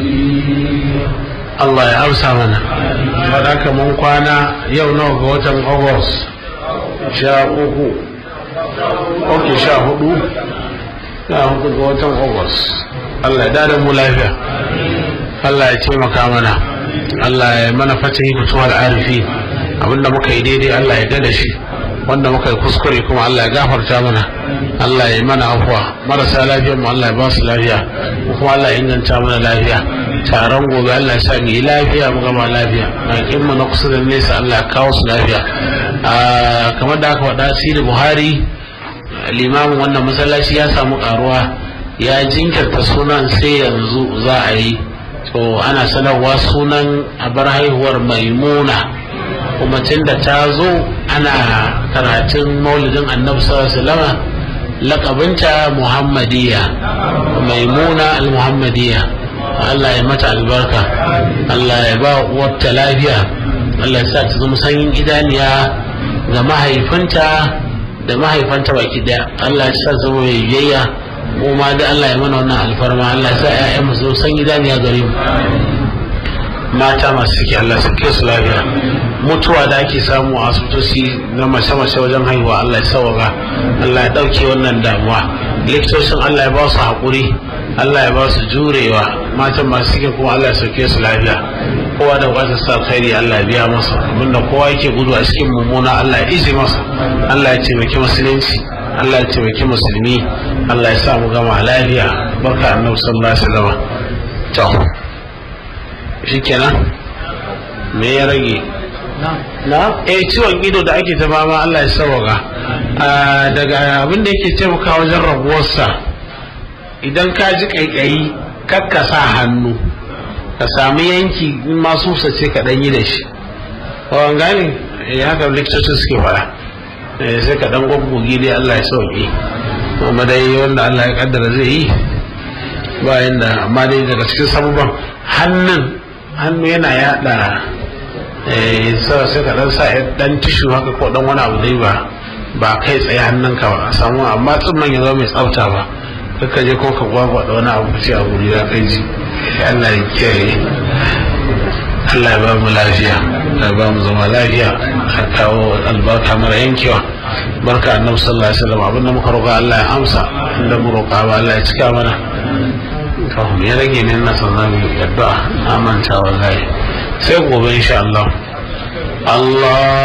Allah ya amsa mana wadaka mun kwana yau nawa ga watan August sha uku ok sha hudu sha hudu ga watan August Allah ya dada mu lafiya Allah ya taimaka mana Allah ya mana fatahi fituwar arifi abinda muka yi daidai Allah ya dada shi wanda muka yi kuskure kuma Allah ya gafarta mana Allah ya yi mana afuwa marasa lafiyar mu Allah ya ba su lafiya kuma Allah ya inganta mana lafiya taron gobe Allah ya sa mu yi lafiya mu gama lafiya bakin mu na kusa da nesa Allah ya kawo su lafiya kamar da aka faɗa sirri Buhari limamin wannan masallaci ya samu karuwa ya jinkirta sunan sai yanzu za a yi to ana sanarwa sunan abar haihuwar maimuna kuma tun da ta zo ana karatun maulidin annabi sallallahu lakabinta muhammadiya maimuna al-muhammadiya Allah ya mata albarka Allah ya ba uwarta lafiya Allah ya sa ta zama sanyin idaniya ga mahaifinta da mahaifanta baki daya Allah ya sa zama mai biyayya mu ma da Allah ya mana wannan alfarma Allah ya sa ƴaƴan mu zama sanyin idaniya gare mu mata masu ciki Allah su ke su lafiya mutuwa da ake samu a asibitoci na mace-mace wajen haihuwa Allah ya sauka Allah ya ɗauke wannan damuwa likitocin Allah ya ba su haƙuri Allah ya ba su jurewa matan masu ciki kuma Allah ya sauke su lafiya kowa da bukatar sa alkhairi Allah ya biya masa abinda kowa yake gudu a cikin mummuna Allah ya ije masa Allah ya taimaki musulunci Allah ya taimaki musulmi Allah ya sa mu gama lafiya barka annabi sallallahu alaihi wasallam to shikenan me ya rage na eh ciwon ido da ake ta fama Allah ya sauka daga abin da yake taimaka wajen rabuwarsa idan ka ji kaikayi kakka sa hannu ka sami yanki masu sace ka ɗanyi da shi kawan gane ya haka likitocin suke fara sai ka ɗan gwaggogi dai Allah ya sauƙi kuma dai wanda Allah ya kaddara zai yi bayan da amma dai daga cikin sabuban hannun hannu yana yada sai ka ɗan sa ɗan tishu haka ko ɗan wani abu dai ba ba kai tsaye hannunka ba a samu amma tsimman ya zama mai tsafta ba ka je ko ka gwagwa da wani abu ce a guri ya kai ji Allah ya kiyaye Allah ya ba mu lafiya ya ba mu zama lafiya a kawo albarka mara yankewa barka annabi sallallahu alaihi wasallam abinda muka roƙa Allah ya amsa inda mu roƙa ba Allah ya cika mana to me ya rage ne na son zamu addu'a na manta wallahi sai gobe insha Allah Allah